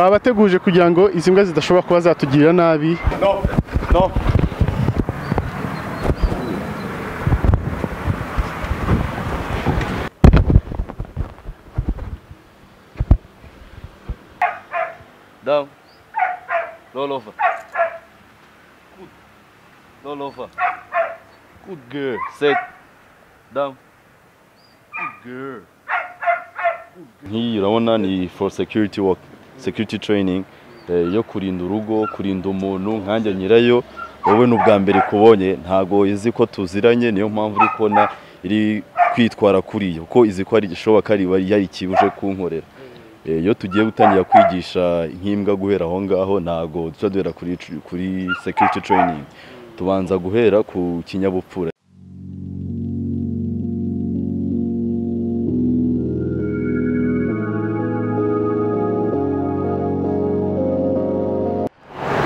twabateguje kugira ngo izi mbwa zidashobora kuba zatugirira nabi No, no. Down. Roll over. Good. Roll over. Good girl. Sit. Down. Good girl. Nk'iyi urabona ni for security work, security training eh, yo kurinda urugo, kurinda umuntu nkanjye nyirayo wowe ni ubwa mbere kubonye ntago izi ko tuziranye niyo mpamvu uri kubona iri kwitwara kuri yo ko izi ko hari igishoboka riba hari ikibuje kunkorera Eh, iyo tugiye gutangira kwigisha nk'imbwa guhera aho ngaho ntago duca duhera kuri, kuri security training tubanza guhera ku kinyabupfura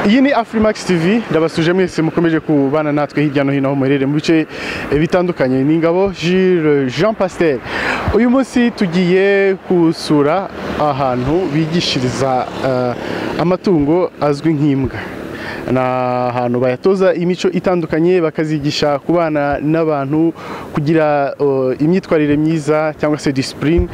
iyi ni afurimakisi tivi ndabasuje mwese mukomeje kubana natwe hirya no hino aho muherereye mu bice eh, bitandukanye ni ingabo Jules jean pasiteri uyu munsi tugiye gusura ahantu bigishiriza eh, amatungo azwi nk'imbwa ni ahantu bayatoza imico itandukanye bakazigisha ku bana n'abantu kugira uh, imyitwarire myiza cyangwa se disipurine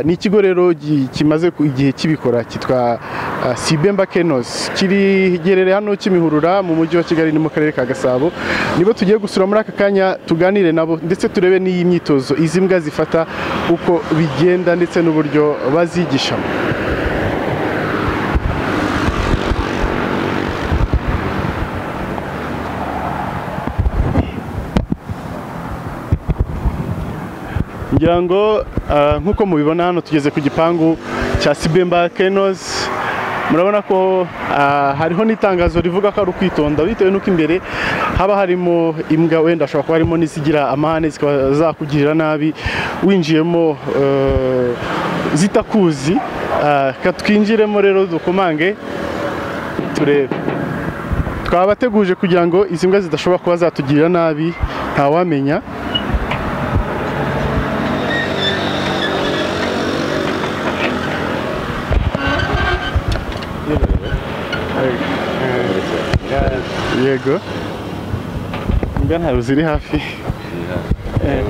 ni ikigo rero gi- kimaze ku- igihe kibikora cyitwa uh, sibemba kenos kirigerere hano kimihurura mu mujyi wa kigali ni mu karere ka gasabo nibo tugiye gusura muri aka kanya tuganire nabo ndetse turebe n'iyi myitozo izi mbwa zifata uko bigenda ndetse n'uburyo bazigishamo ngira ngo ah, nk'uko mubibona hano tugeze ku gipangu cya Sibemba Kenos murabona ko ah, hariho n'itangazo rivuga ko ari ukwitonda bitewe n'uko imbere haba harimo imbwa wenda hashobora kuba harimo n'izigira amahane zikaba zakugirira nabi winjiyemo eh, zitakuzi Ah, ka twinjiremo rero dukomange turebe twabateguje kugira ngo izi mbwa zidashobora kuba zatugirira nabi ntawamenya yego imbwa ntabwo ziri hafi Eh,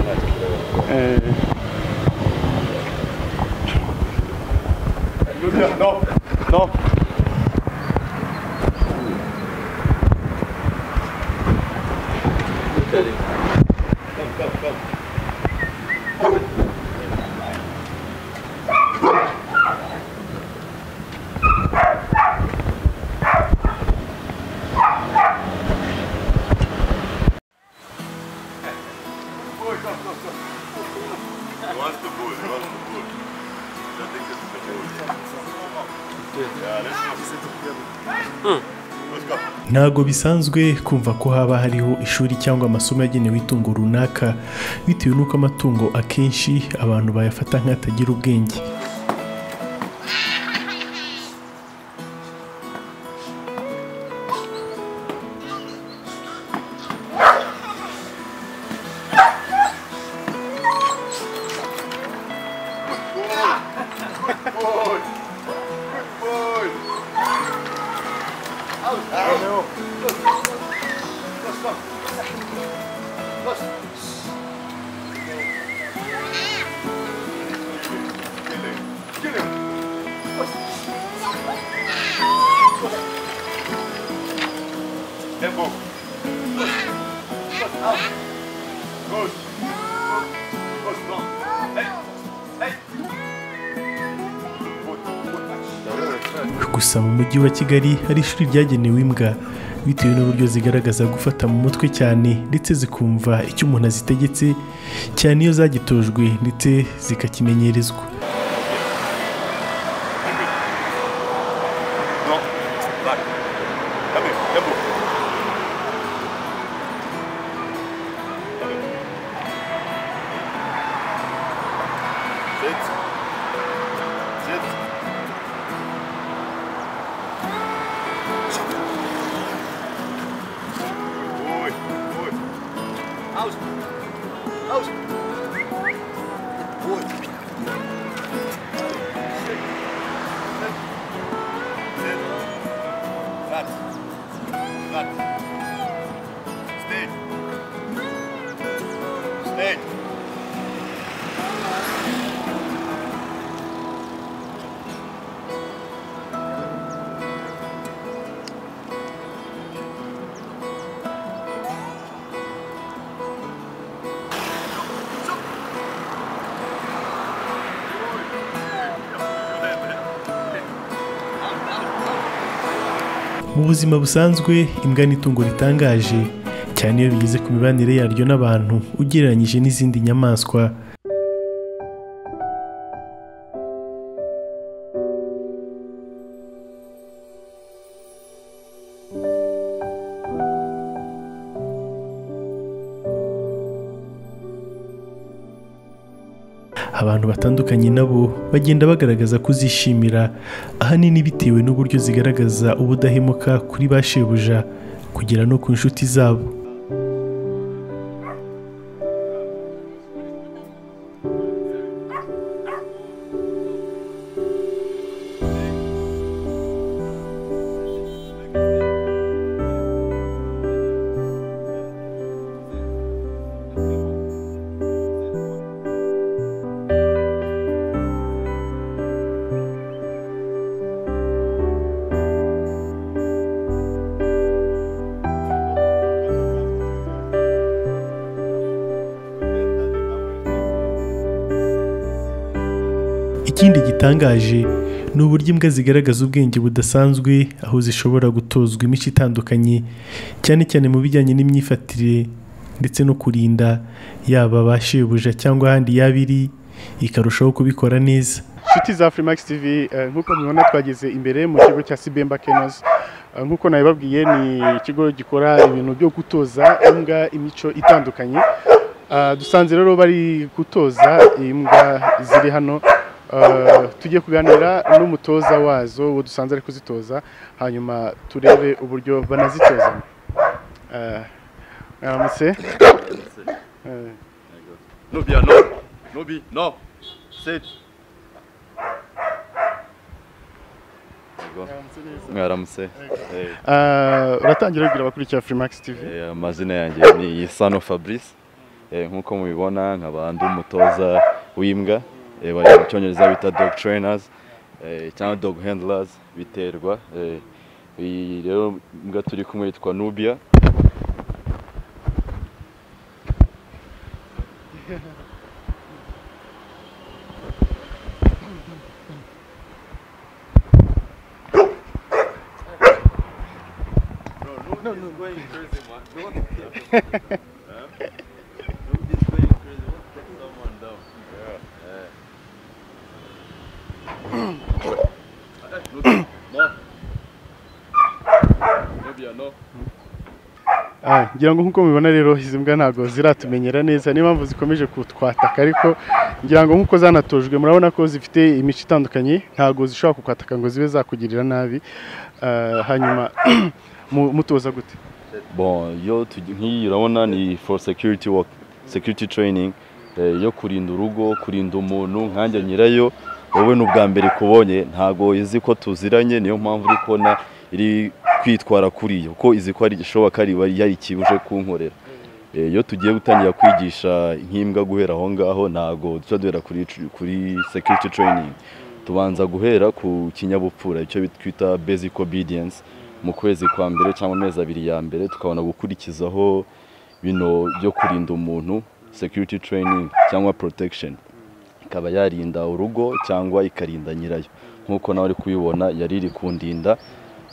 eh, No, no. ntabwo bisanzwe kumva ko haba hariho ishuri cyangwa amasomo yagenewe itungo runaka bitewe n'uko amatungo akenshi abantu bayafata nk'atagira ubwenge Let go. Good. Good. No. Hey. Hey. gusa mu mujyi wa kigali hari ishuri ryagenewe imbwa bitewe n'uburyo zigaragaza gufata mu mutwe cyane ndetse zikumva icyo umuntu azitegetse cyane iyo zagitojwe ndetse zikakimenyerezwa No. Back. Come here. Let go. Sit. Sit. Good boy. Out. Out. Good. Sit. Sit. Good. mu buzima busanzwe imbwa ni itungo ritangaje cyane iyo bigeze ku mibanire yaryo n'abantu ugereranyije n'izindi nyamaswa abantu batandukanye nabo bagenda bagaragaza kuzishimira ahanini bitewe n'uburyo zigaragaza ubudahemuka kuri ba shebuja kugera no ku nshuti zabo ikindi gitangaje ni uburyo imbwa zigaragaza ubwenge budasanzwe aho zishobora gutozwa imico itandukanye cyane cyane mu bijyanye n'imyifatire ndetse no kurinda yaba ba shebuja cyangwa ahandi yaba iri ikarushaho kubikora neza inshuti za Freemax TV eh, nk'uko mubibona twageze imbere mu kigo cya Sibemba Kennels Eh, nk'uko nabibabwiye ni ikigo gikora ibintu byo gutoza imbwa imico itandukanye Ah, dusanze rero bari gutoza imbwa ziri hano Eh, tujye kuganira n'umutoza wazo uwo dusanze ari kuzitoza hanyuma turebe uburyo banazitozamo Eh, mwaramutse Eh, Nobi, non Nobi, non Sit Mwaramutse Eh, ah, uratangira wibwira abakurikira Freemax TV eh, amazina yanjye ni Isano Fabrice Eh, nk'uko mubibona nkaba ndi umutoza w'imbwa Eh, bari mu cyongereza bita dog trainers eh, cyangwa dog handlers biterwa Eh, iyi rero imbwa turi kumwe yitwa Nubia Ah, ngira ngo nk'uko mubibona rero izi mbwa ntabwo ziratumenyera neza niyo mpamvu zikomeje kutwataka ariko ngira ngo nk'uko zanatojwe murabona ko zifite imico itandukanye ntabwo zishobora kukwataka ngo zibe zakugirira nabi Ah, hanyuma mu- mutoza gute bon yo tugi- nk'iyi urabona ni for security work security training eh, yo kurinda urugo kurinda umuntu nkanjye nyirayo wowe ni ubwa mbere ikubonye ntago izi ko tuziranye niyo mpamvu uri kubona iri kwitwara kuri yo ko izi ko hari igishoboka riba yari kibuje kunkorera Eh, iyo tugiye gutangira kwigisha nk'imbwa guhera aho ngaho ntago duca duhera kuri tr- kuri security training tubanza guhera ku kinyabupfura icyo twita basic obedience mu kwezi kwa mbere cyangwa amezi abiri ya mbere tukabona gukurikizaho bino byo kurinda umuntu security training cyangwa protection ikaba yarinda urugo cyangwa ikarinda nyirayo nk'uko nawe uri kubibona yari iri kundinda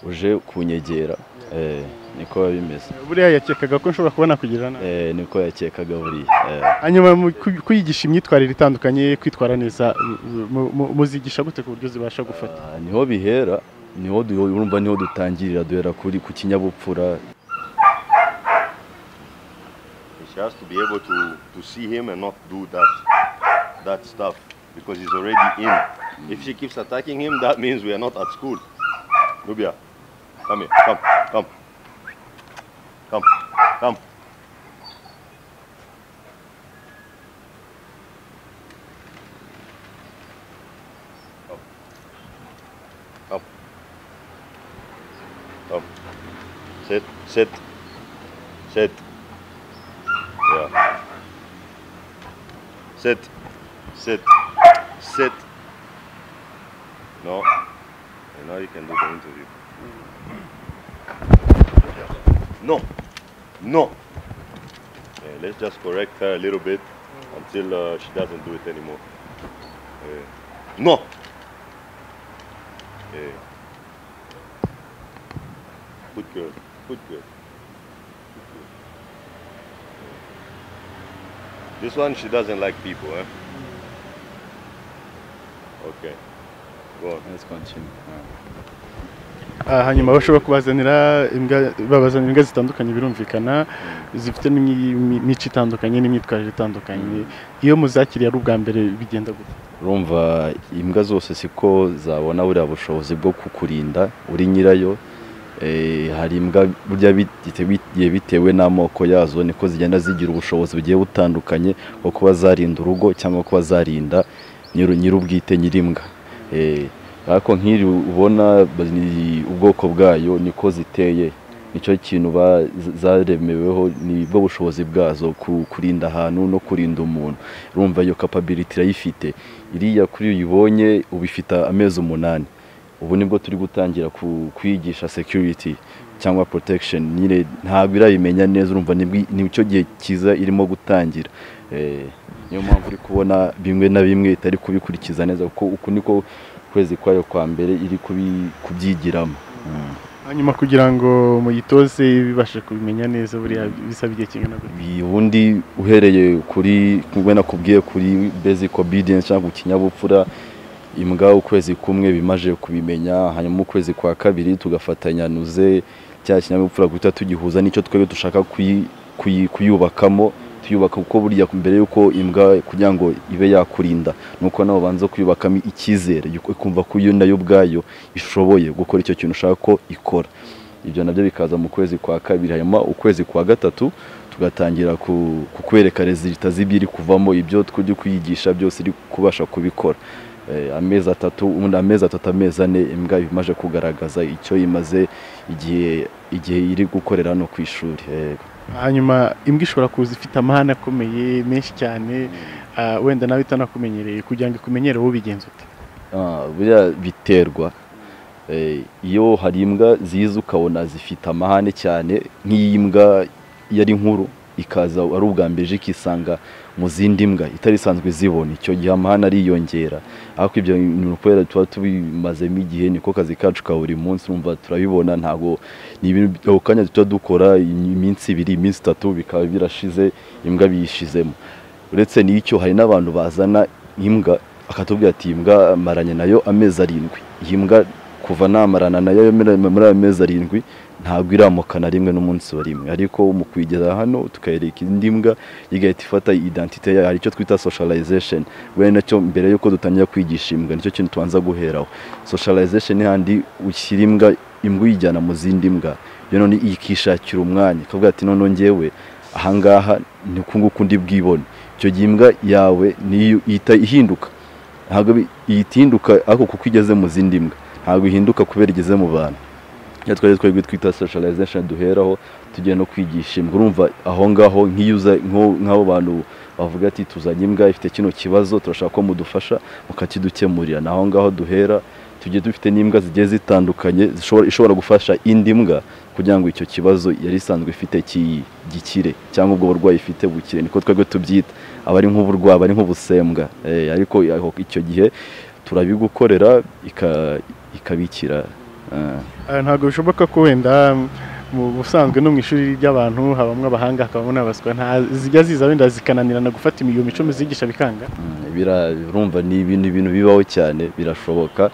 uje kunyegera eh, niko biba bimeze buriya yakekaga ko nshobora kubona kugirira nabi eh, niko yakekaga buriya eh. hanyuma mu ku- kuyigisha imyitwarire itandukanye kwitwara neza mu- mu- mu- muzigisha gute ku buryo zibasha gufata Ah, niho bihera niho du- urumva niho dutangirira duhera kuri ku kinyabupfura She has to be able to, to see him and not do that that stuff because he's already in. If she keeps attacking him, that means we are not at school. Nubia, come here, come, come, come, come. Come. Come. Come. Sit, sit, sit. Yeah. Sit. Sit. Sit. No. And now you can do the interview. No. No. Yeah, let's just correct her a little bit until uh, she doesn't do it anymore. Yeah. No. Yeah. Coup de cœur. Coup de cœur. This one, she doesn't like people, eh? Okay. Go on. Let's continue. Ah, hanyuma bashobora kubazanira imbwa babazanira imbwa zitandukanye birumvikana zifite n'imyi- imyi- imico itandukanye n'imyitwarire itandukanye iyo muzakiriye ari ubwa mbere bigenda gute urumva imbwa zose siko zabona buriya bushobozi bwo kukurinda uri nyirayo Eh, hari imbwa burya bite- bigiye bitewe n'amoko yazo niko zigenda zigira ubushobozi bugiye butandukanye bwo kuba zarinda urugo cyangwa kuba zarinda nyiri nyir'ubwite nyir'imbwa Eh, ariko nk'iri ubona ni ubwoko bwayo niko ziteye nicyo kintu ba- z- zaremeweho ni bwo bushobozi bwazo ku- kurinda ahantu no kurinda umuntu urumva iyo kapabiliti irayifite iriya kuri uyibonye uba ifite amezi umunani ubu nibwo turi gutangira ku- kwigisha security cyangwa protection nyine ntabwo irabimenya neza urumva nibwo- ni cyo gihe cyiza irimo gutangira Eh, niyo mpamvu uri kubona bimwe na bimwe itari kubikurikiza neza kuko uku niko kwezi kwayo kwa mbere iri kubi- kubyigiramo Mm. hanyuma kugira ngo muyitoze bibashe kubimenya neza buriya bisaba igihe kingana gute ubundi uhereye kuri kumwe nakubwiye kuri basic obedience cyangwa ikinyabupfura imbwa ukwezi kumwe bimaze kubimenya hanyuma ukwezi kwa kabiri tugafatanya nuze cya kinyabupfura guhita tugihuza n'icyo twebwe dushaka kuyi- kuyi- kuyubakamo tuyubaka kuko burya mbere y'uko imbwa kugira ngo ibe yakurinda ni uko nawe ubanza kuyubakamo icyizere yuko- ikumva ko iyo nayo ubwayo ishoboye gukora icyo kintu ushaka ko ikora ibyo nabyo bikaza mu kwezi kwa kabiri hanyuma ukwezi kwa gatatu tugatangira ku- kukwereka rezilita z'ibyo iri kuvamo ibyo twujya kuyigisha byose iri kubasha kubikora Eh, amezi atatu ubundi amezi atatu amezi ane imbwa imaze kugaragaza icyo imaze igihe igihe iri gukorera hano ku ishuri Eh, hanyuma imbwa ishobora kuza ifite amahane akomeye menshi cyane ah, wenda nawe itanakumenyereye kugira ngo ikumenyere wowe ubigenza ute Ah, buriya biterwa Eh, iyo hari imbwa ziza ukabona zifite amahane cyane nk'iyi mbwa yari nkuru ikaza ari ubwa mbere ije ikisanga mu zindi mbwa itari isanzwe zibona icyo gihe amahane ariyongera ariko ibyo bintu kubera tuba tubimazemo igihe niko kazi kacu ka buri munsi urumva turabibona ntabwo ni ibintu ako kanya tuba dukora iminsi ibiri iminsi itatu bikaba birashize imbwa biyishizemo uretse n'icyo hari n'abantu bazana imbwa akatubwira ati iyi mbwa maranye nayo amezi arindwi iyi mbwa kuva namarana nayo muri- muri ayo mezi arindwi ntabwo iramukana rimwe n'umunsi wa rimwe ariko mu kuyigeza hano tukayereka indi mbwa igahita ifata identite yayo hari icyo twita socialization bene nacyo mbere y'uko dutangira kwigisha imbwa nicyo kintu tubanza guheraho socialization ni handi ushyira imbwa imbwa uyijyana mu zindi mbwa iyo none ikishakira umwanya ikavuga ati noneho njyewe ahangaha ni ukunguku ndi bwibone icyo gihe imbwa yawe niyo ihita ihinduka ntabwo bi- ihita ihinduka ariko kuko igeze mu zindi mbwa ntabwo ihinduka kubera igeze mu bantu iyo twari twari twita socialization duheraho tugiye no kwigisha imbwa urumva aho ngaho nk'iyo uza nko- nk'abo bantu bavuga ati tuzanye imbwa ifite kino kibazo turashaka ko mudufasha mukakidukemurira ni aho ngaho duhera tugiye dufite n'imbwa zigiye zitandukanye zishobora- ishobora gufasha indi mbwa kugira ngo icyo kibazo yari isanzwe ifite ki- gikire cyangwa ubwo burwayi ifite bukire niko twebwe tubyita aba ari nk'uburwayi aba ari nk'ubusembwa Eh, ariko aho- icyo gihe turabigukorera ika- ikabikira Ah. Ah, ntabwo bishoboka ko wenda mu busanzwe no mu ishuri ry'abantu habamo abahanga hakabamo n'abaswa nta zijya ziza wenda zikananirana gufata iyo mico muzigisha bikanga Mm, bira- urumva ni ibintu ibintu bibaho cyane birashoboka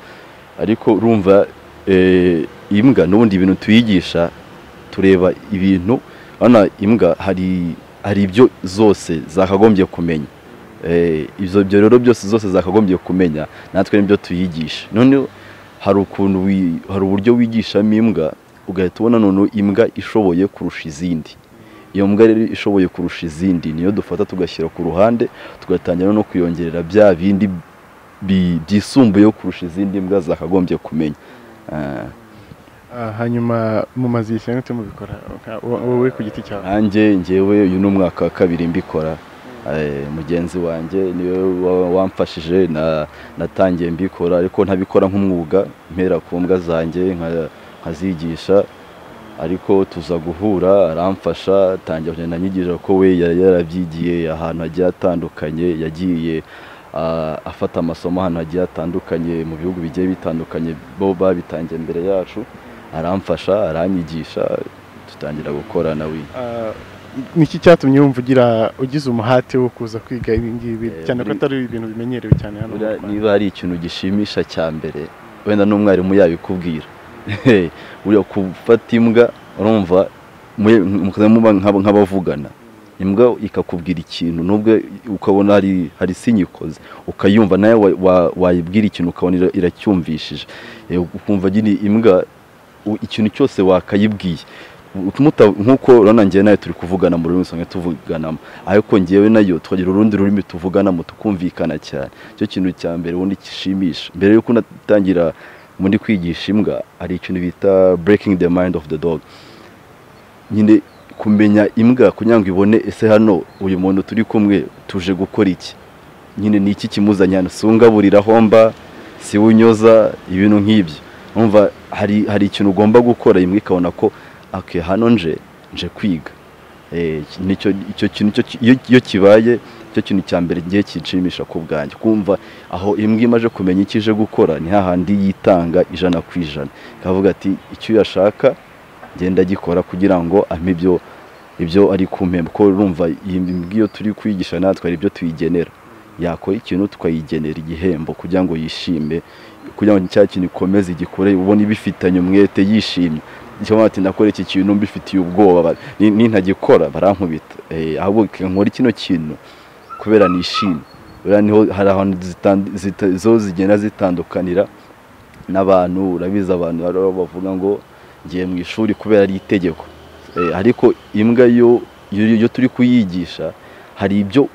ariko urumva eh, imbwa n'ubundi ibintu tuyigisha tureba ibintu urabona imbwa hari hari ibyo zose zakagombye kumenya Eh, ibyo ibyo rero byose zose zakagombye kumenya natwe nibyo tuyigisha noneho hari ukuntu wi- hari uburyo wigishamo imbwa ugahita ubona noneho imbwa ishoboye kurusha izindi iyo mbwa rero ishoboye kurusha izindi niyo dufata tugashyira ku ruhande tugatangira no kuyongerera bya bindi bi- byisumbuyeho kurusha izindi mbwa zakagombye kumenya Ah, Ah, hanyuma mumaze igihe cyangwa mubikora Nka- wo- wowe ku giti cyawe nanjye njyewe uyu ni umwaka wa kabiri mbikora Eh, mugenzi wanjye niwe wa- wamfashije na- natangiye mbikora ariko ntabikora nk'umwuga mpera ku mbwa zanjye nka- nkazigisha ariko tuza guhura aramfasha atangira kugenda anyigisha ko we yari yarabyigiye ahantu hagiye hatandukanye yagiye ah, afata amasomo ahantu hagiye hatandukanye mu bihugu bigiye bitandukanye bo babitangiye mbere yacu aramfasha aranyigisha dutangira gukorana we Ah, niki cyatumye wumva ugira ugize umuhate wo kuza kwiga ibi ngibi Eh, cyane ko buri- atari ibintu bimenyerewe cyane hano mu Buriya Rwanda? niba hari ikintu gishimisha cya mbere wenda n'umwarimu yabikubwira uriya gufata imbwa urumva mwe- mukaza muba nk'aba- nk'abavugana imbwa ikakubwira ikintu nubwo ukabona hari hari sinyikoze ukayumva nawe wa- wa- wayibwira ikintu ukabona ira- iracyumvishije Eh, ukumva nyine imbwa u- ikintu cyose wakayibwiye muta- nk'uko urabona njyewe nawe turi kuvugana mu rurimi usanga tuvuganamo ariko ngewe nayo tukagira urundi rurimi tuvuganamo tukumvikana cyane icyo kintu cya mbere ubundi kishimisha mbere y'uko unatangira muri kwigisha imbwa hari ikintu bita breaking the mind of the dog nyine kumenya imbwa kugira ngo ibone ese hano uyu muntu turi kumwe tuje gukora iki nyine ni iki kimuzanye hano si ungaburira homba si we unyoza ibintu nk'ibyo numva hari hari ikintu ugomba gukora imwe ikabona ko ake hano nje nje kwiga Eh, iki- nicyo icyo kintu cyo ki- iyo- iyo kibaye cyo kintu cya mbere ngiye kinshimisha ku bwanjye kumva aho imbwa imaze kumenya icyo ije gukora ni hahandi yitanga ijana ku ijana ikavuga ati icyo uyashaka ngenda agikora kugira ngo ampe ibyo ibyo ari kumpemba ko urumva iyi mbwa iyo turi kwigisha natwe hari ibyo tuyigenera yakora ikintu tukayigenera igihembo kugira ngo yishime kugira ngo cya kintu ikomeze igikore ubona ibifitanye umwete yishimye cyangwa ati nakora iki kintu mbifitiye ubwoba ba- ni- nintagikora barankubita Eh, ahubwo reka nkore kino kintu kubera nishimye buriya niho hari ahantu zitandi- zita- zo zigenda zitandukanira n'abantu urabizi abantu hari abo bavuga ngo ngiye mu ishuri kubera ari itegeko Eh, ariko imbwa yo yo yo turi kuyigisha hari ibyo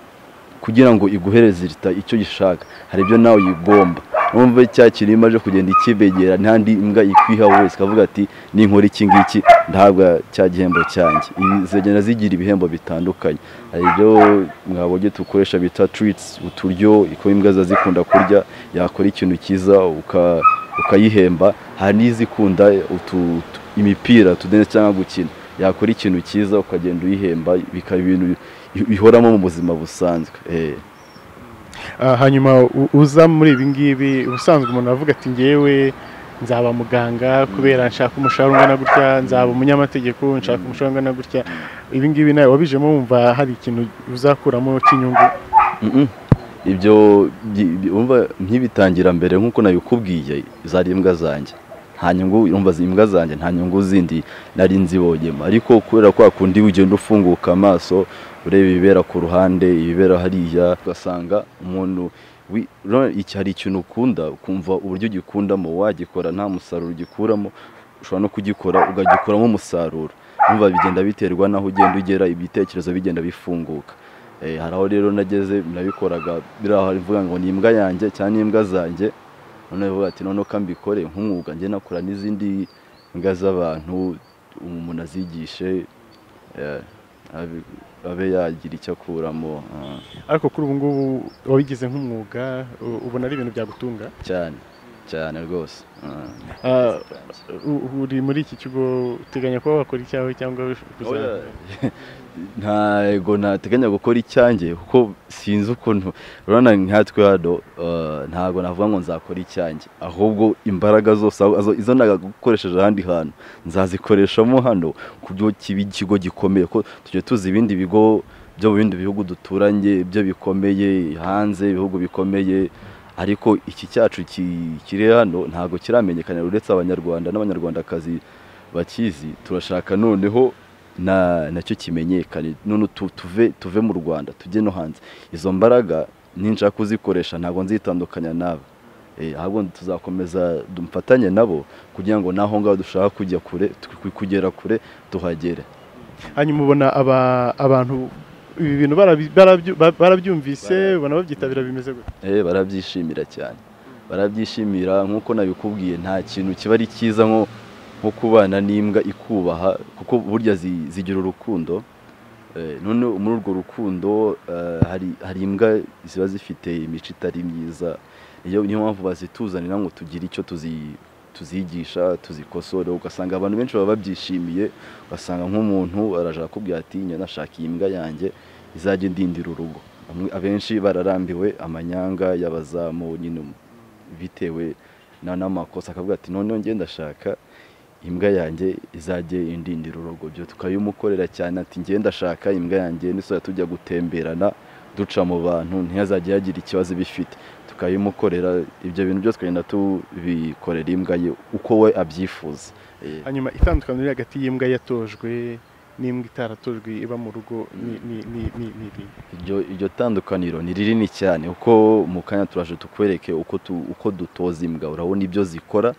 kugira ngo iguhereze irita icyo gishaka hari ibyo nawe uyigomba numva cya kintu iyo imaze kugenda ikibegera ntandi imbwa ikwiha wese ikavuga ati ninkora iki ngiki ntabwo cya gihembo cyanjye Ibi zigenda zigira ibihembo bitandukanye hari ibyo mwabonye dukoresha bita treats uturyo iko imbwa ziba zikunda kurya yakora ikintu cyiza uka- ukayihemba hari n'izikunda utu- utu- imipira utudenesi cyangwa gukina yakora ikintu cyiza ukagenda uyihemba bikaba ibintu bi- bihoramo mu buzima busanzwe eh. Ah, hanyuma u- uza muri ibi ngibi ubusanzwe umuntu aravuga ati ngewe nzaba muganga kubera nshaka umushahara ungana gutya nzaba umunyamategeko nshaka umushahara ungana gutya ibi ngibi nawe wabijemo wumva hari ikintu uzakuramo cy'inyungu Mm-mm. ibyo bi- bi- umva nkibitangira mbere nk'uko nabikubwiye zari imbwa zanjye nta nyungu urumva zi- imbwa zanjye nta nyungu zindi nari nzibonyemo ariko kubera kwa kundi ugenda ufunguka amaso ureba ibibera ku ruhande ibibera hariya ugasanga umuntu wi- ura- iki- hari ikintu ukunda ukumva uburyo ugikundamo wagikora nta musaruro ugikuramo ushobora no kugikora ukagikuramo umusaruro numva bigenda biterwa n'aho ugenda ugera ibitekerezo bigenda bifunguka Eh, hari aho rero nageze nabikoraga biriya hari mvuga ngo ni imbwa yanjye cyangwa ni imbwa zanjye noneho bivuga ati noneho ko mbikore nk'umwuga njye nakora n'izindi mbwa z'abantu umuntu azigishe eh, abe- abe yagira icyo akuramo ah, ariko kuri ubu ngubu wabigize nk'umwuga u- ubona ari ibintu byagutunga cyane cyane rwose ah. Ah, u- uri muri iki kigo uteganya kuba wakora icyawe cyangwa kuzakora? ntago nateganya gukora icyanjye kuko sinzi ukuntu urabona nkatwe hano eh, ntago navuga ngo nzakora icyanjye ahubwo imbaraga zose aho- azo- izo nagakoresheje ahandi hantu nzazikoreshamo hano ku byo kiba ikigo gikomeye ko tujya tuzi ibindi bigo byo mu bindi bihugu duturanye ibyo bikomeye hanze ibihugu bikomeye ariko iki cyacu ki- kiri hano ntago kiramenyekana uretse abanyarwanda n'abanyarwandakazi bakizi turashaka noneho na nacyo kimenyekane none tu- tuve tuve mu Rwanda tujye no hanze izo mbaraga ninshaka kuzikoresha ntabwo nzitandukanya nabo Eh, ahubwo tuzakomeza dufatanye nabo kugira ngo naho ngaho dushaka kujya kure twe- kugera kure tuhagere hanyuma ubona aba- abantu ibi bintu barabi- barabyu- ba- barabyumvise ubona babyitabira bimeze gutya Eh, barabyishimira cyane barabyishimira nk'uko nabikubwiye nta kintu kiba ari cyiza nko nko kubana n'imbwa ikubaha kuko burya zi- zigira urukundo Eh, none muri urwo rukundo eh, hari hari imbwa ziba zifite imico itari myiza iyo niyo mpamvu bazituzanira ngo tugire icyo tuzi tuzigisha tuzikosore ugasanga abantu benshi baba babyishimiye ugasanga nk'umuntu araje arakubwira ati njye nashaka iyi mbwa yanjye izajya indindira urugo Bamwe- abenshi bararambiwe amanyanga y'abazamu nyine bitewe na- n'amakosa akavuga ati noneho njye ndashaka imbwa yanjye izajye indindira urugo byo tukayumukorera cyane ati ngenda ndashaka imbwa yanjye nisoza tujya gutemberana duca mu bantu ntihazajye yagira ikibazo ibifite tukayimukorera ibyo bintu byose tukagenda tubikorera imbwa ye uko we abyifuza Eh, hanyuma itandukaniro riri hagati y'imbwa yatojwe n'imbwa itaratojwe iba mu rugo ni- ni ni- ni- ni iri iryo iryo tandukaniro ni rinini cyane kuko mu kanya turaje tukwereke uko tu- uko dutoza imbwa urabona ibyo zikora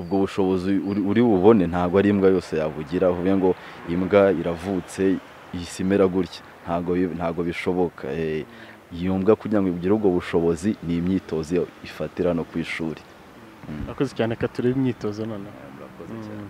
ubwo bushobozi uri- uri bubone ntabwo ari imbwa yose yabugira uvuge ngo imbwa iravutse ihise imera gutya ntabwo bi- ntabwo bishoboka Eh, iyo mbwa kugira ngo igire ubwo bushobozi ni imyitozo ifatira no ku ishuri akoze cyane reka turebe imyitozo noneho murakoze cyane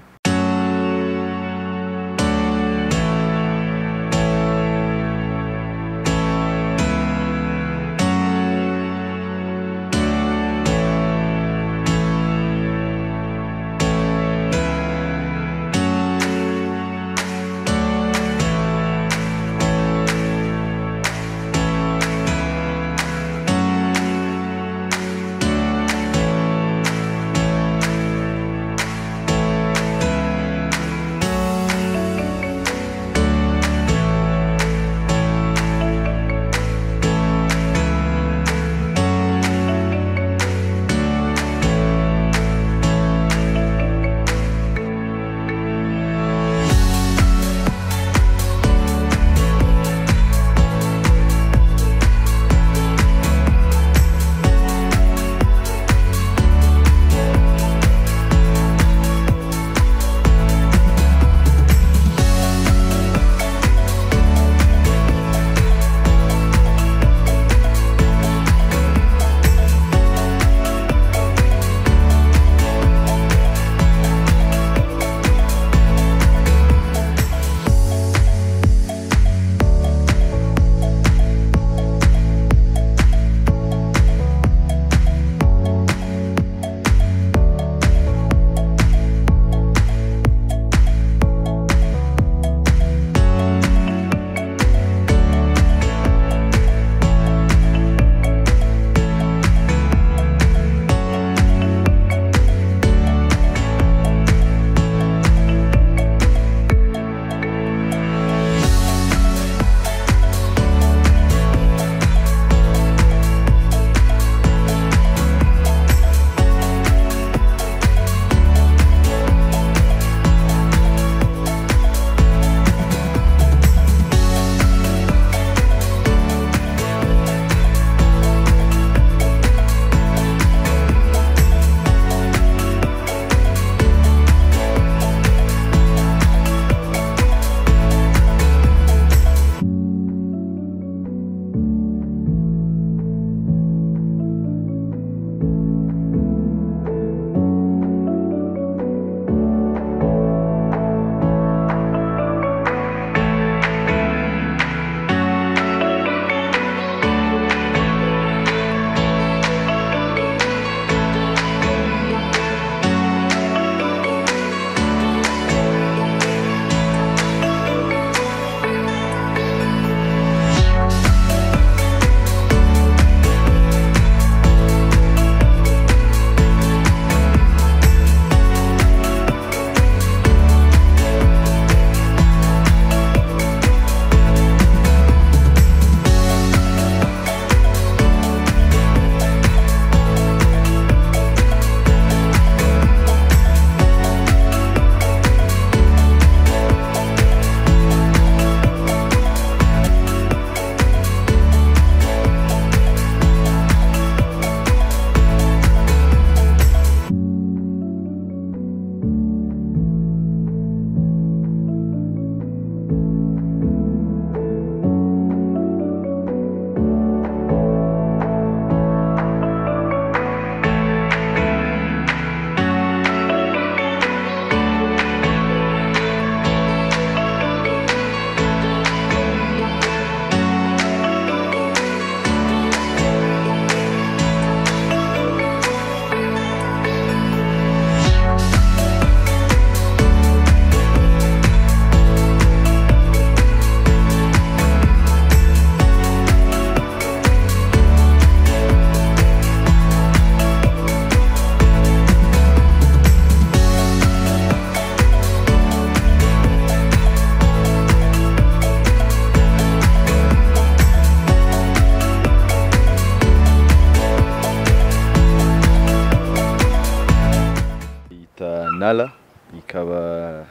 nara ikaba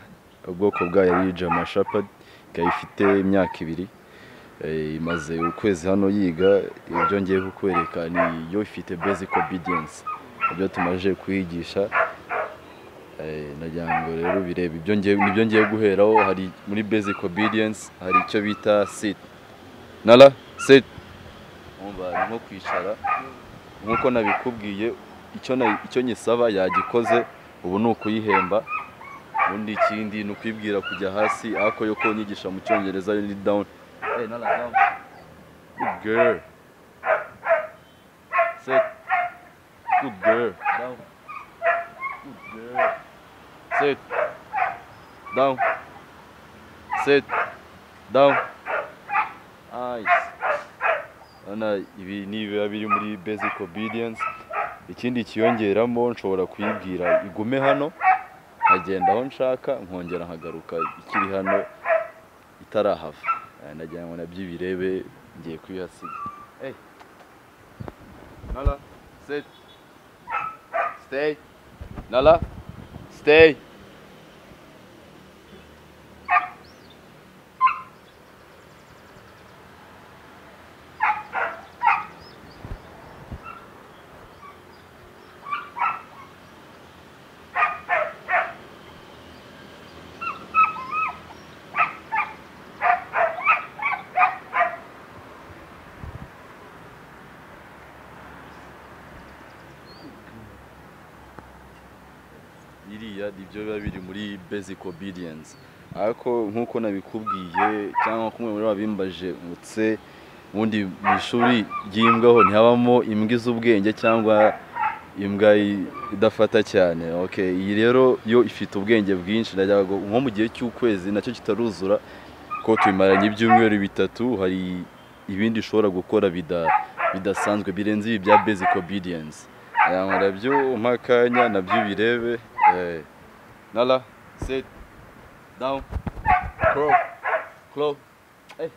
ubwoko bwayo ari jama shapadi ikaba ifite imyaka ibiri Eh, imaze ukwezi hano yiga ibyo ngiye kukwereka ni yo ifite basic obedience ibyo tumaze kuyigisha Eh, nagira ngo rero bireba ibyo ngiye nibyo ngiye guheraho hari muri basic obedience hari icyo bita sit nara sit umva ni nko kwicara nk'uko nabikubwiye icyo na- icyo nyisaba yagikoze ubu ni ukuyihemba ubundi ikindi ni ukwibwira kujya hasi ako yo kunyigisha mu cyongereza yo ni down hey, nala down good girl sit good girl down good girl sit down sit down nice urabona ibi ni ibiba biri muri basic obedience ikindi kiyongeramo nshobora kuyibwira igume hano nkagenda aho nshaka nkongera nkagaruka ikiri hano itarahava Eh, nagira ngo nabyo ibirebe ngiye kuyihasiga hey. nala sit stay nala stay biriya ni byo biba biri muri basic obedience ariko nk'uko nabikubwiye cyangwa kumwe muri abimbaje ngutse ubundi mu ishuri ry'imbwaho ntihabamo imbwa iz'ubwenge cyangwa imbwa i- idafata cyane okay iyi rero yo ifite ubwenge bwinshi ndagira ngo nko mu gihe cy'ukwezi nacyo kitaruzura ko tubimaranye ibyumweru bitatu hari ibindi ishobora gukora bida- bidasanzwe birenze ibi bya basic obedience yamara byo umpa akanya nabyo birebe nala sit down crow crow hey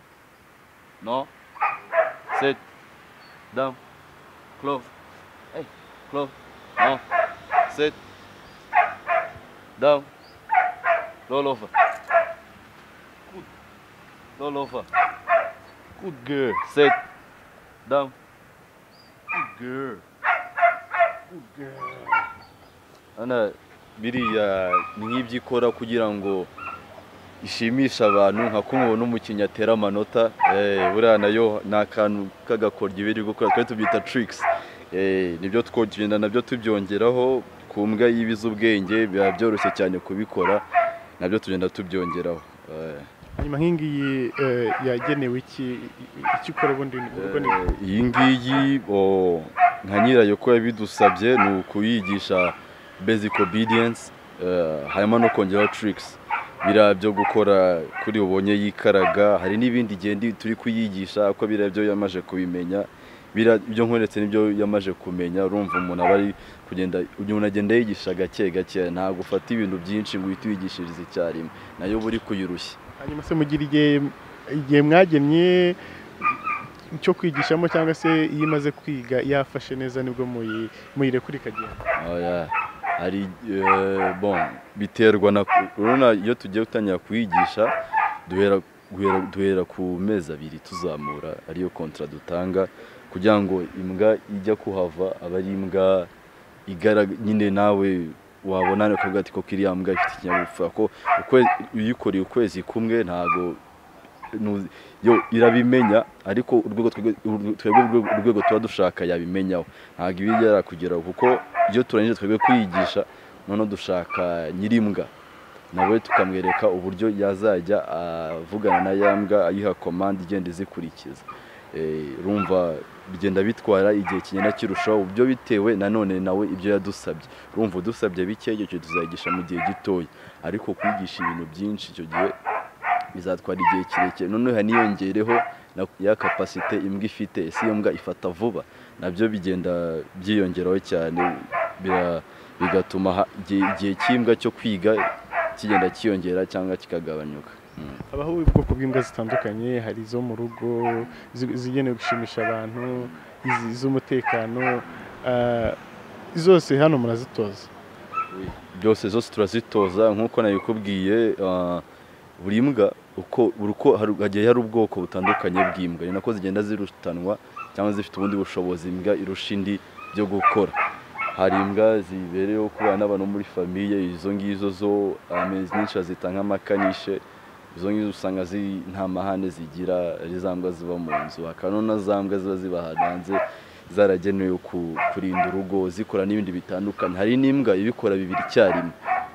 no sit down crow hey crow no sit down roll over good roll over good girl sit down good girl hano biriya ni nk'ibyo ikora kugira ngo ishimishe abantu nka kumwe n'umukinnyi atera amanota eh, buriya nayo ni akantu k'agakoryo iba iri gukora twari tubyita tricks Eh, nibyo twogenda nabyo tubyongeraho ku mbwa yibiza ubwenge biba byoroshye cyane kubikora nabyo tugenda tubyongeraho Eh, hanyuma nk'ingiyi eh, yagenewe iki icyo ukora ubundi ni ubwo ni Eh, iyi ngiyi o, nka nyirayo ko yabidusabye ni ukuyigisha basic obedience eh, harimo no kongeraho tricks biriya byo gukora kuri ubonye yikaraga hari n'ibindi igenda turi kuyigisha ko biriya byo yamaze kubimenya biriya ibyo nkweretse nibyo yamaze kumenya urumva umuntu aba ari kugenda umuntu agenda yigisha gake gake ntabwo ufata ibintu byinshi ngo uhite uyigishirize icyarimwe nayo uba uri kuyirushya hanyuma se mugira igihe igihe mwagennye cyo kwigishamo cyangwa se iyo imaze kwiga yafashe neza nibwo muyi- muyirekura ikagenda Oya, hari eh, bon biterwa na urabona iyo tugiye gutangira kuyigisha duhera guhera- duhera ku mezi abiri tuzamura ariyo kontra dutanga kugira ngo imbwa ijya kuhava aba ari imbwa igaraga nyine nawe wabona ukavuga ati koko iriya mbwa ifite ikinyabupfura ko ukwe- uyikoreye ukwezi kumwe ntago nu- yo irabimenya ariko urwego twebwe urwe- twebwe urwego- urwego tuba dushaka yabimenyaho ntabwo iba igera kugeraho kuko iyo turangije twebwe kwiyigisha noneho dushaka nyirimbwa nawe tukamwereka uburyo yazajya avugana na ya mbwa ayiha komande igenda izikurikiza Eh, urumva bigenda bitwara igihe kigenda kirushaho byo bitewe nanone nawe ibyo yadusabye urumva udusabye bike icyo gihe tuzayigisha mu gihe gitoya ariko kwigisha ibintu byinshi icyo gihe bizatwara igihe kirekire noneho haniyongereho na ya kapasite imbwa ifite ese iyo mbwa ifata vuba nabyo bigenda byiyongeraho cyane bira- bigatuma ha- igihe igihe cy'imbwa cyo kwiga kigenda cyiyongera cyangwa kikagabanyuka habaho ubwoko bw'imbwa zitandukanye hari izo mu rugo zi- izigenewe gushimisha abantu izi- iz'umutekano ah, zose hano murazitoza byose zose turazitoza nk'uko nabikubwiye ah, buri mbwa uko buri uko hari- hagiye hari ubwoko butandukanye bw'imbwa ni nako zigenda zirutanwa cyangwa zifite ubundi bushobozi imbwa irusha indi byo gukora hari imbwa zibereyeho kubana n'abantu muri famiye izo ngizo zo amezi nyinshi bazita nk'amakanishe izo ngizo usanga zi- nta mahane zigira ari za mbwa ziba mu nzu hakaba na za mbwa ziba ziba ahantu hanze zaragenewe ku- kurinda urugo zikora n'ibindi bitandukanye hari n'imbwa ibikora bibiri icyarimwe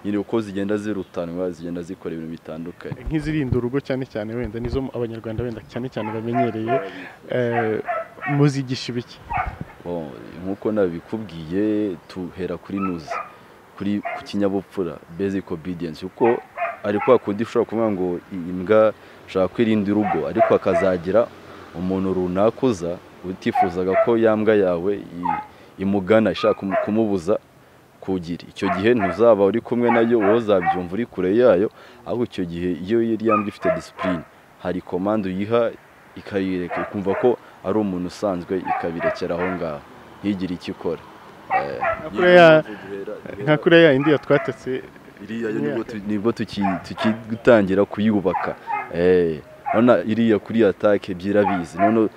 nyine uko zigenda zirutanwa zigenda zikora ibintu bitandukanye nk'izirinda urugo cyane cyane wenda nizo abanyarwanda wenda cyane cyane bamenyereye eh, muzigisha ibiki Bon, nk'uko nabikubwiye tuhera kuri nuzi kuri ku kinyabupfura basic obedience kuko ari kwa kundi ushobora kuvuga ngo iyi mbwa ushobora kwirinda urugo ariko hakazagira umuntu runaka uza utifuzaga ko ya mbwa yawe i- imugana ishaka kumu- kumubuza kugira icyo gihe ntuzaba uri kumwe nayo wowe uzabyumva uri kure yayo ahubwo icyo gihe iyo yari yambye ifite disipurine hari komande uyiha ikayireka ikumva ko ari umuntu usanzwe ikabirekera aho ngaho ntigire icyo ikora Eh, kuriya- duhera- nka kuriya yindi yatwatatse iriya yo Imyaka. nibwo tu- nibwo tuki- tugitangira kuyubaka Eh, urabona iriya kuri atake byirabizi none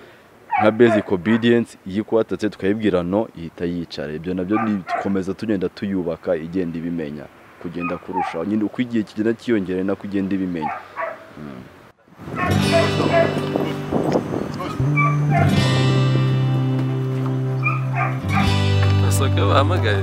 nka basic obedience iyo ikwatatse tukayibwira no ihita yicara ibyo nabyo ni- dukomeza tugenda tuyubaka igenda ibimenya kugenda kurushaho nyine uko igihe kigenda kiyongera ni nako igenda ibimenya basohoka bahamagare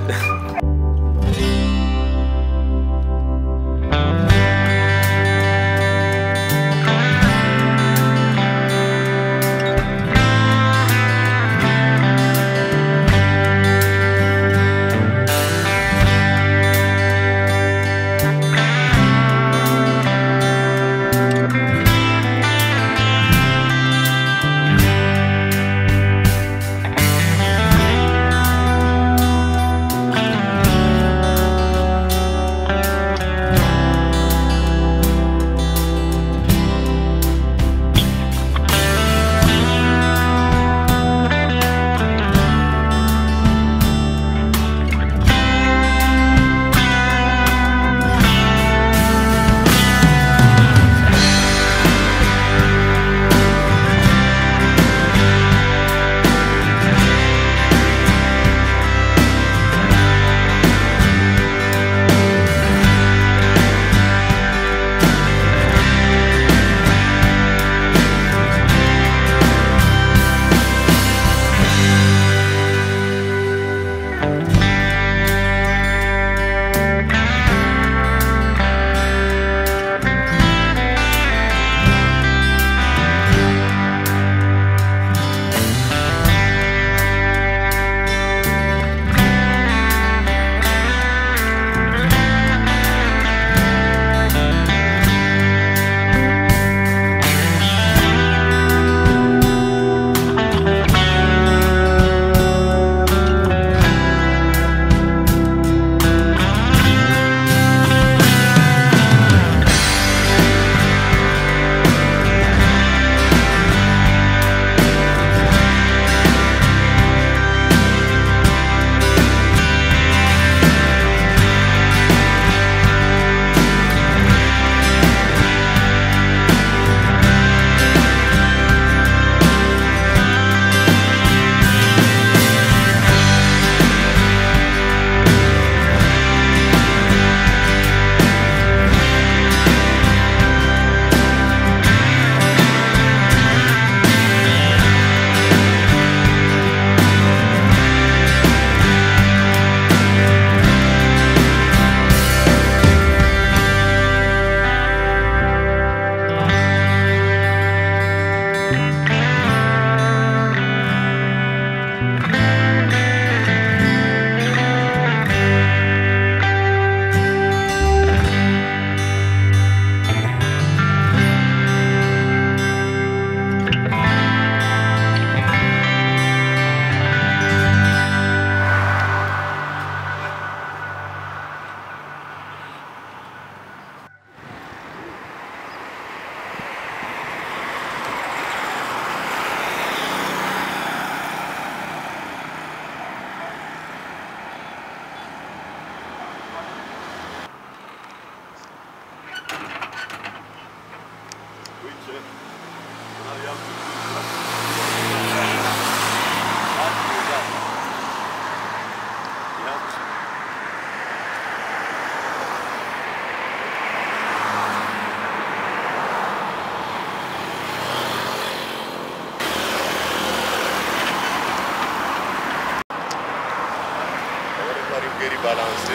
balanse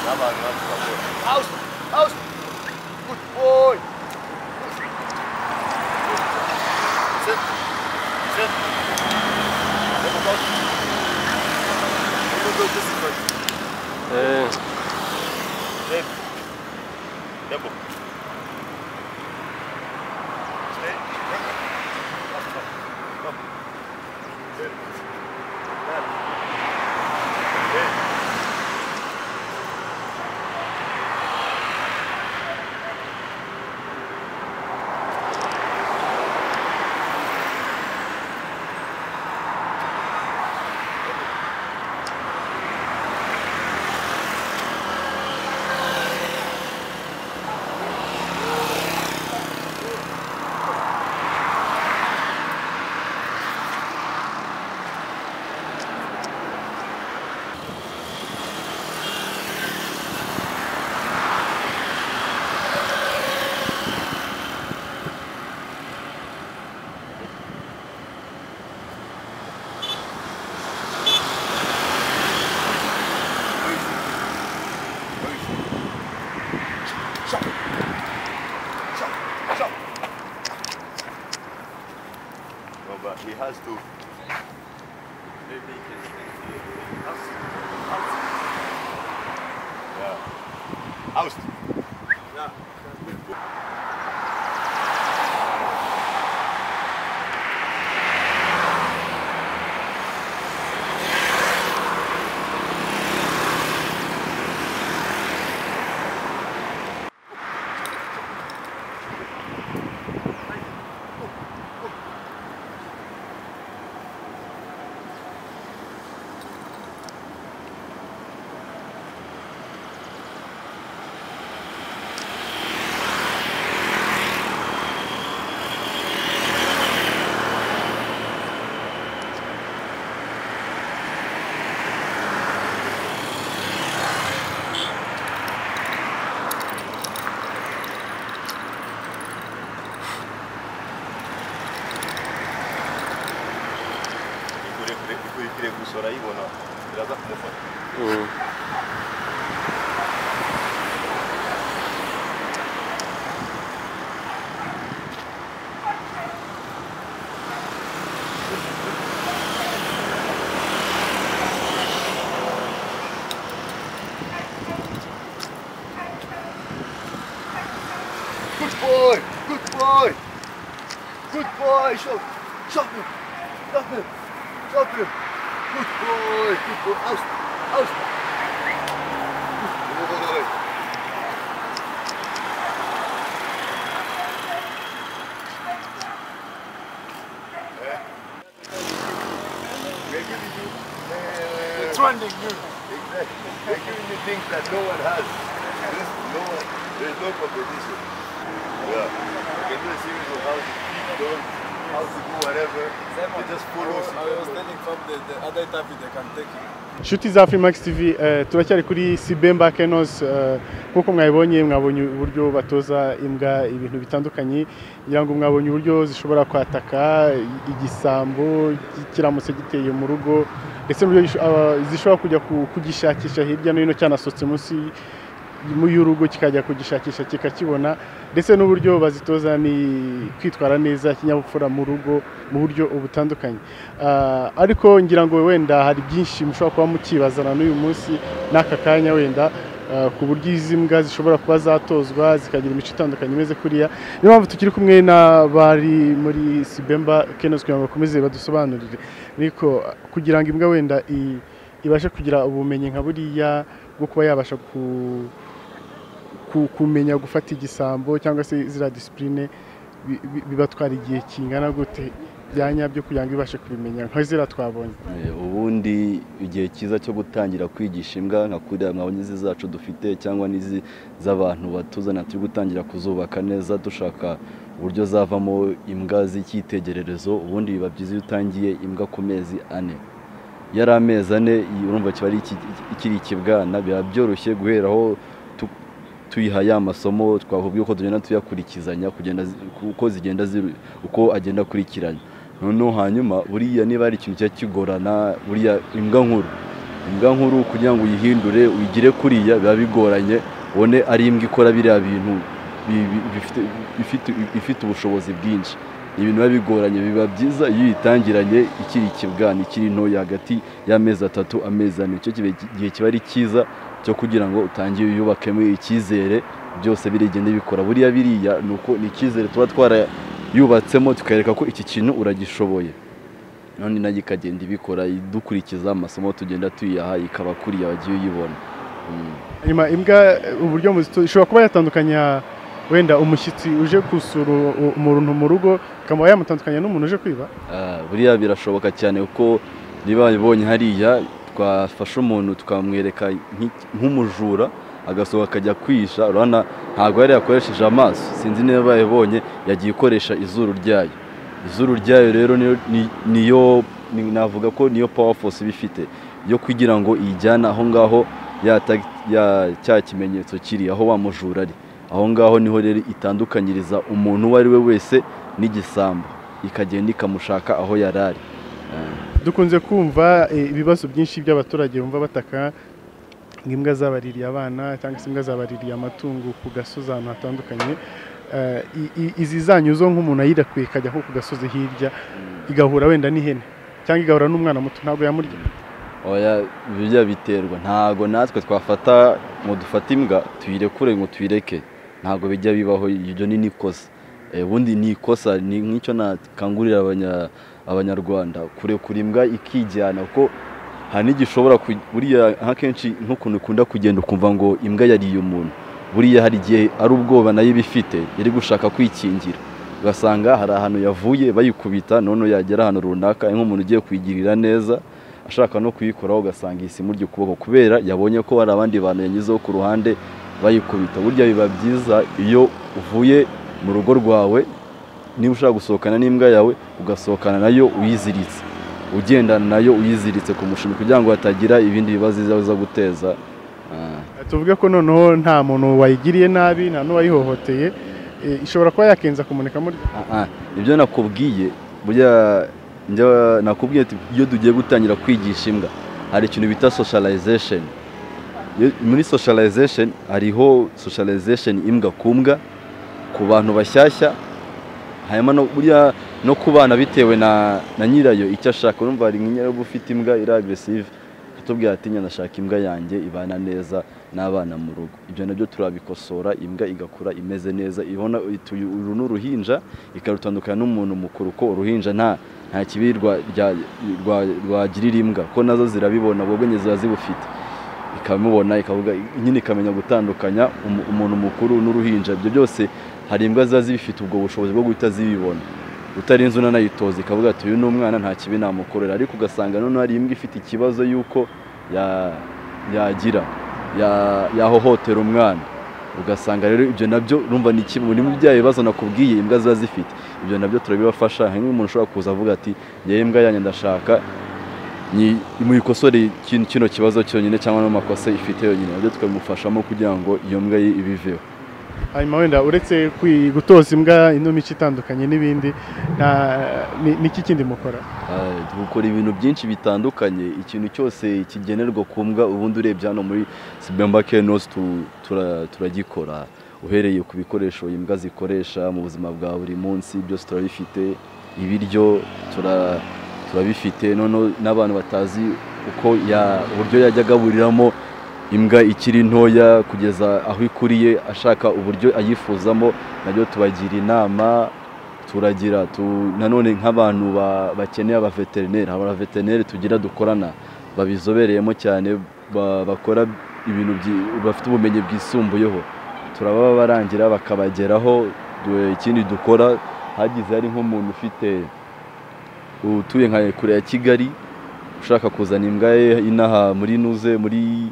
n'abantu batukabona Aus! Aus! Gut boy! Sit! Sit! Sit mal raus. Good, good, this is good. Tempo. Stay. Last one. Come. Good. Good. Good. No, but he has to. Yeah. Oust. ikurikire ikurikire gusa urayibona biraza kumufata Good boy! Good boy! Good boy! Schau! Schau! Schau! Schau! Good boy! Good boy! Aus! Aus! Good boy! We're giving you, It's running you! exactly. We're giving you things that no one has. This, no one, there's no competition. Yeah. We can do a series of how to keep going, how to do whatever. They just follow. from the, the other type they can take it. inshuti za Freemax TV eh, turacyari kuri Sibemba Kenos eh, nk'uko mwabibonye mwabonye uburyo batoza imbwa ibintu bitandukanye ngira ngo mwabonye uburyo zishobora kwataka i- igisambo ki- kiramutse giteye mu rugo ndetse n'uburyo gisho- aba- zishobora kujya ku- kugishakisha hirya no hino cyanasohotse munsi mu y'urugo kikajya kugishakisha kikakibona ndetse n'uburyo bazitoza ni kwitwara neza kinyabupfura mu rugo mu buryo butandukanye Ah, ariko ngira ngo wenda hari byinshi mushobora kuba mukibazana n'uyu munsi n'aka kanya wenda ah, ku buryo izi mbwa zishobora kuba zatozwa zikagira imico itandukanye imeze kuriya niyo mpamvu tukiri kumwe n'abari muri Sibemba Kenos kugira ngo bakomeze badusobanurire ariko kugira ngo imbwa wenda i- ibashe kugira ubumenyi nka buriya bwo kuba yabasha ku- ku- kumenya gufata igisambo cyangwa se ziriya disipurine bi- bi- bibatwara igihe kingana gute byanya byo kugira ngo ibashe kubimenya nka ziriya twabonye Eh, ubundi igihe cyiza cyo gutangira kwigisha imbwa nka kuriya mwabonye izi zacu dufite cyangwa n'izi z'abantu batuzana turi gutangira kuzubaka neza dushaka uburyo zavamo imbwa z'icyitegererezo ubundi biba byiza iyo utangiye imbwa ku mezi ane iyo ari amezi ane iyi urumva kiba ari iki- iki- ikiri ikibwana biba byoroshye guhera aho tu- tuyiha ya masomo twavuga uko tugenda tuyakurikizanya kugenda zi- uko zigenda ziru- uko agenda akurikiranya noneho hanyuma buriya niba hari ikintu kijya kigorana buriya imbwa nkuru imbwa nkuru kugira ngo uyihindure uyigire kuriya biba bigoranye ubone ari imbwa ikora biriya bintu bi- bi- bifite- bifite- ifite ubushobozi bwinshi Ni ibintu biba bigoranye biba byiza iyo uyitangiranye ikiri ikibwana ikiri ntoya hagati y'amezi atatu amezi ane icyo kibe- gihe kiba ari cyiza cyo kugira ngo utangire uyubakemo icyizere byose birigende bikora buriya biriya ni uko ni icyizere tuba twarayubatsemo tukereka ko iki kintu uragishoboye none nayo ikagenda ibikora idukurikiza amasomo tugenda tuyiha ikaba kuriya wagiye uyibona hanyuma imbwa uburyo muzito ishobora kuba yatandukanya wenda umushyitsi uje gusura u- umuntu mu rugo ikaba yamutandukanya n'umuntu uje kwiba Ah, buriya birashoboka cyane kuko niba ibonye hariya twafashe umuntu tukamwereka nk'iki- nk'umujura agasohoka akajya kwihisha urabona ntabwo yari yakoresheje amaso sinzi niba yabonye yagiye ikoresha izuru ryayo izuru ryayo rero niyo- ni- niyo ni- navuga ko niyo power force iba ifite yo kugira ngo iyijyane aho ngaho ya tag- ya- cya kimenyetso kiri aho wa mujura ari aho ngaho niho rero itandukanyiriza umuntu uwo ari we wese n'igisambo ikagenda ikamushaka aho yari ari dukunze kumva eh, ibibazo byinshi by'abaturage bumva bataka ngo imbwa zabaririye abana cyangwa se imbwa zabaririye amatungo ku gasozi ahantu hatandukanye Eh, i- i- izi zanyu zo nk'umuntu ayirakuye ikajya nko ku gasozi hirya igahura wenda n'ihene cyangwa igahura n'umwana muto ntabwo yamurya oya bijya biterwa ntabwo natwe twafata ngo dufate imbwa tuyirekure ngo tuyireke ntabwo bijya bibaho ibyo ni n'ikosa Eh, ubundi ni ikosa ni nk'icyo nakangurira abanya- abanyarwanda kurekura imbwa ikijyana kuko hari n'igishobora ku- buriya akenshi nk'ukuntu ikunda kugenda ukumva ngo imbwa yariye umuntu buriya hari igihe ari ubwoba nayo iba ifite iri gushaka kwikingira ugasanga hari ahantu yavuye bayikubita none yagera ahantu runaka ari nk'umuntu ugiye kuyigirira neza ashaka no kuyikoraho ugasanga ihise imurya ukuboko kubera yabonye ko hari abandi bantu yanyuzeho ku ruhande bayikubita burya biba byiza iyo uvuye mu rugo rwawe niba ushaka gusohokana n'imbwa yawe ugasohokana nayo uyiziritse ugendana nayo uyiziritse ku mushumi kugira ngo hatagira ibindi bibazo iza guteza Ah. tuvuge ko noneho nta muntu wayigiriye nabi nta n'uwayihohoteye eh, ishobora kuba yakenza kumuneka muri Ah, ah, ibyo nakubwiye burya njya- nakubwiye ati iyo tugiye gutangira kwigisha imbwa hari ikintu bita socialization Iyo- muri socialization hariho socialization imbwa ku mbwa ku bantu bashyashya hanyuma no burya no ku bana bitewe na, na nyirayo icyo ashaka urumva hari nk'inyirarugo ufite imbwa iri aggressive atubwira ati "Njya ndashaka imbwa yanjye ibana neza n'abana mu rugo ibyo nabyo turabikosora imbwa igakura imeze neza ibona iti, "Uyu- uru ni uruhinja ikarutandukana n'umuntu mukuru ko uruhinja nta nta kibi rwa- rya- rwa- rwagirira imbwa ko nazo zirabibona ubwo bwenge ziba zibufite ikamubona ikavuga nyine ikamenya gutandukanya umu- umuntu mukuru n'uruhinja ibyo byose hari imbwa ziba zibifite ubwo bushobozi bwo guhita zibibona utarinze unanayitoza ikavuga ati uyu ni umwana nta kibi namukorera ariko ugasanga noneho hari imbwa ifite ikibazo y'uko ya- yagira ya- yahohotera umwana ugasanga rero ibyo nabyo urumva ni kimwe muri bya bibazo nakubwiye imbwa ziba zifite ibyo nabyo turabibafasha hanyuma umuntu ushobora kuza avuga ati ngewe imbwa yanjye ndashaka ni muyikosore kino kino kibazo cyonyine cyangwa n'amakosa ifite yonyine nabyo tukabimufashamo kugira ngo iyo mbwa ye ibiveho hanyuma wenda uretse kwi- gutoza imbwa ino mico itandukanye n'ibindi nta- ni- niki kindi mukora Ah, dukora ibintu byinshi bitandukanye ikintu cyose kigenerwa ku mbwa ubundi urebye hano muri Sibemba Kenos tu- tura- turagikora uhereye ku bikoresho imbwa zikoresha mu buzima bwa buri munsi byose turabifite ibiryo tura- turabifite noneho n'abantu batazi uko ya- uburyo yajya agaburiramo imbwa ikiri ntoya kugeza aho ikuriye ashaka uburyo ayifuzamo nabyo tubagira inama turagira tu- nanone nk'abantu ba- bakeneye abaveterineri aba veterineri tugira dukorana babizobereyemo cyane ba- bakora ibintu byi- bafite ubumenyi bwisumbuyeho turababa barangira bakabageraho du- ikindi dukora hagize hari nk'umuntu ufite utuye nka kure ya kigali ushaka kuzana imbwa ye inaha muri nuze muri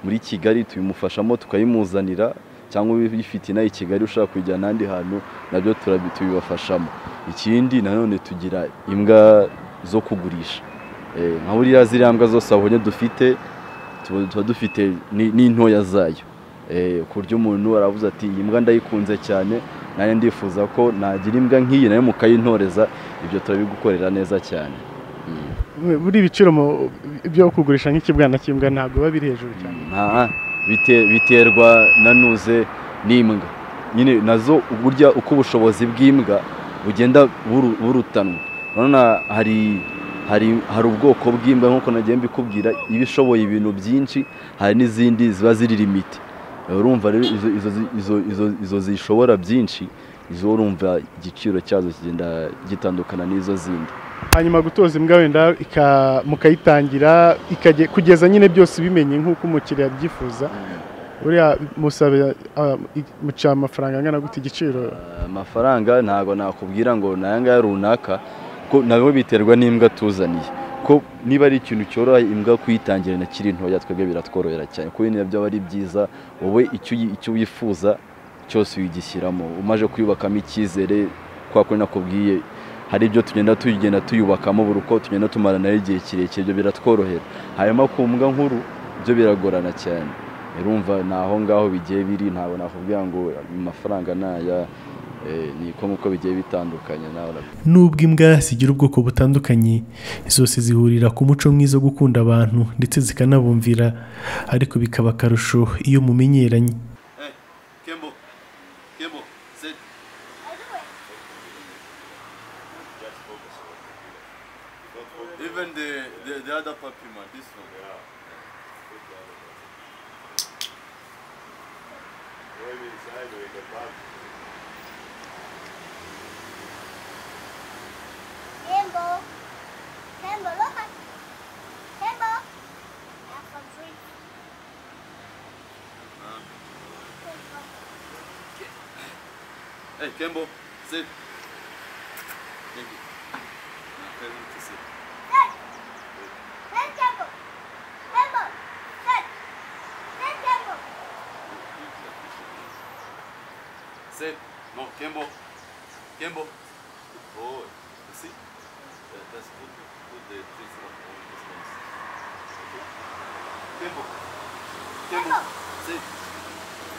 muri kigali tubimufashamo tukayimuzanira cyangwa uyifite inaha i kigali ushaka kujyana ahandi hantu nabyo turabi- tubibafashamo ikindi nanone tugira imbwa zo kugurisha Eh, nka buriya ziriya mbwa zose wabonye dufite tuba tuba dufite ni- n'intoya zayo Eh, ku buryo umuntu aravuze ati iyi mbwa ndayikunze cyane nanjye ndifuza ko nagira imbwa nk'iyi nayo mukayintoreza ibyo turabigukorera neza cyane Mm. buri ibiciro mu- byo kugurisha nk'ikibwana cy'imbwa ntabwo biba biri hejuru cyane Nta, bite- biterwa nanuze n'imbwa nyine nazo burya uko ubushobozi bw'imbwa bugenda buru- burutanwa urabona hari hari hari ubwoko bw'imbwa nk'uko nagiye mbikubwira iba ishoboye ibintu byinshi hari n'izindi ziba ziri limiti urumva rero izo, izo, zi- izo, izo, izo zishobora byinshi izo urumva igiciro cyazo kigenda gitandukana n'izo zindi hanyuma gutoza imbwa wenda ika- mukayitangira ikage- kugeza nyine byose bimenye nk'uko umukiriya abyifuza buriya musaba ah, i- muca amafaranga angana gute igiciro amafaranga ntabwo nakubwira ngo ni ayangaya runaka ko nabwo biterwa n'imbwa tuzaniye ko niba ari ikintu cyoroha imbwa kuyitangira kiri ntoya twebwe biratworohera cyane kuko ibintu byaba ari byiza wowe icyo uyi- icyo wifuza cyose uyigishyiramo umaze kuyubakamo icyizere kwa kundi nakubwiye hari ibyo tugenda tugenda tuyubakamo buri uko tugenda tumara nayo igihe kirekire ibyo biratworohera hanyuma ku mbwa nkuru byo biragorana cyane urumva ni aho ngaho bigiye biri ntabwo nakubwira ngo amafaranga ni aya eh, ni uko nk'uko bigiye bitandukanye nawe urabizi. nubwo imbwa zigira ubwoko butandukanye zose zihurira ku muco mwiza wo gukunda abantu ndetse zikanabumvira ariko bikaba akarusho iyo mumenyeranye Kembo, Kembo, sit. Even the, the, the other puppy man, this one. Campbell. Campbell, look at Campbell. That's a tree. Hey, Kembo, sit. Thank you. Now tell him to sit. Hey, hey, Campbell. Campbell, hey, hey, Campbell. Sit. No, Kembo. Kembo. Good boy. You see? That, that's good. Put the trees on on this place. Kembo. Kembo. Sit.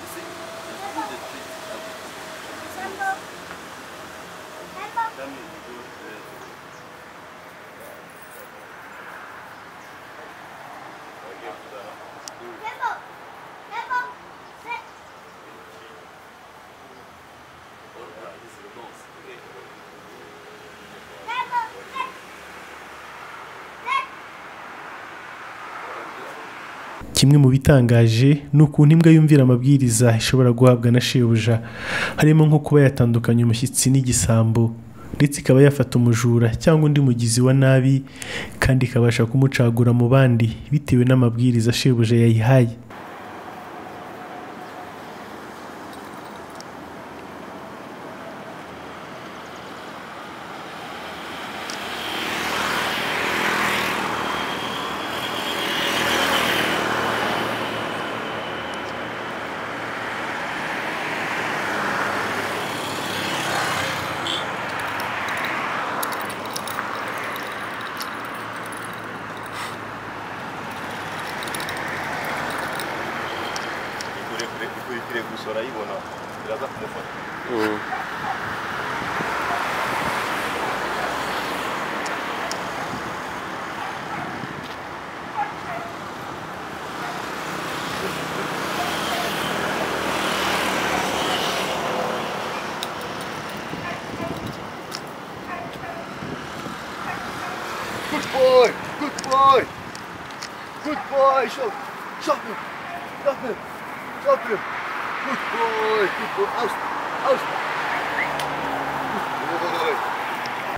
You see? Just put the trees on this Campbell. Campbell. Come here. you do it. Campbell. Campbell. Hey. Campbell. Hey. Hey. kimwe mu bitangaje ni ukuntu imbwa yumvira amabwiriza ishobora guhabwa na shebuja harimo nko kuba yatandukanya umushyitsi n'igisambo ndetse ikaba yafata umujura cyangwa undi mugizi wa nabi kandi ikabasha kumucagura mu bandi bitewe n'amabwiriza shebuja yayihaye ikurikire ikurikire gusa urayibona biraza kumufata Good boy, good boy. Good boy, show, show him, drop him, drop him. Good boy, good boy, out, out. Good boy.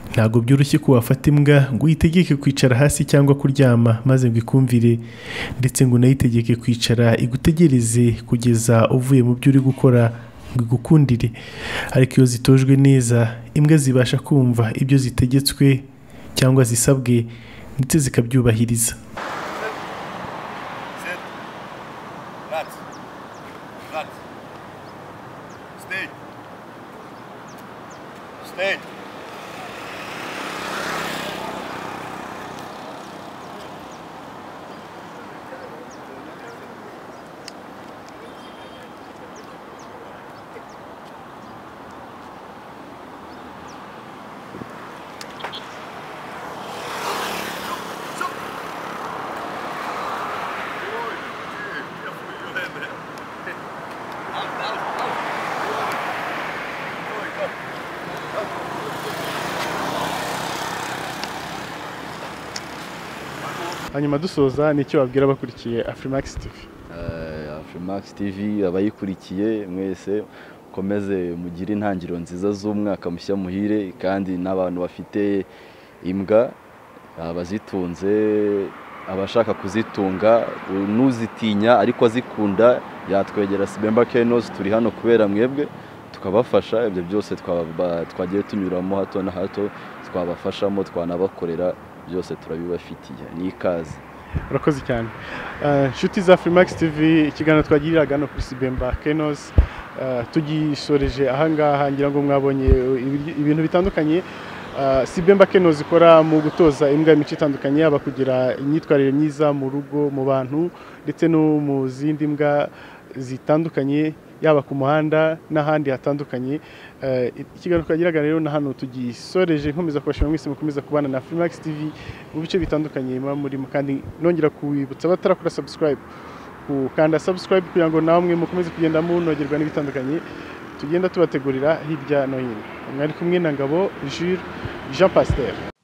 ntabwo byoroshye ko wafata imbwa ngo uyitegeke kwicara hasi cyangwa kuryama maze ngo ikumvire ndetse ngo unayitegeke kwicara igutegereze kugeza uvuye mu byo uri gukora ngo igukundire ariko iyo zitojwe neza imbwa zibasha kumva ibyo zitegetswe cyangwa zisabwe ndetse zikabyubahiriza Sit. Rat. Rat. Stay. Stay. hanyuma dusoza ni icyo wabwira abakurikiye afrimax tv Max TV abayikurikiye mwese mukomeze mugire intangiriro nziza z'umwaka mushya muhire kandi n'abantu bafite imbwa abazitunze abashaka kuzitunga n'uzitinya ariko azikunda yatwegera Sibemba Kenos turi hano kubera mwebwe tukabafasha ibyo byose twaba- twagiye tunyuramo hato na hato twabafashamo twanabakorera byose turabibafitiye ni ikaze urakoze cyane Eh, inshuti za Freemax TV ikiganiro twagiriraga hano kuri Sibemba Kenos eh, tugisoreje ahangaha ngira ngo mwabonye ibiryo- ibintu bitandukanye Eh, Sibemba Kenos ikora mu gutoza imbwa imico itandukanye yaba kugira imyitwarire myiza mu rugo mu bantu ndetse no mu zindi mbwa zitandukanye yaba ku muhanda n'ahandi hatandukanye Eh, ikiganiro twagiraga rero na hano tugisoreje nkomeza kubashima mwese mukomeza kubana na Freemax TV mu bice bitandukanye muba murimo kandi nongera kubibutsa abatarakora subscribe gukanda subscribe kugira ngo namwe mukomeze kugenda munogerwa n'ibitandukanye tugenda tubategurira hirya no hino mwari kumwe na ngabo Jules Jean Pasteur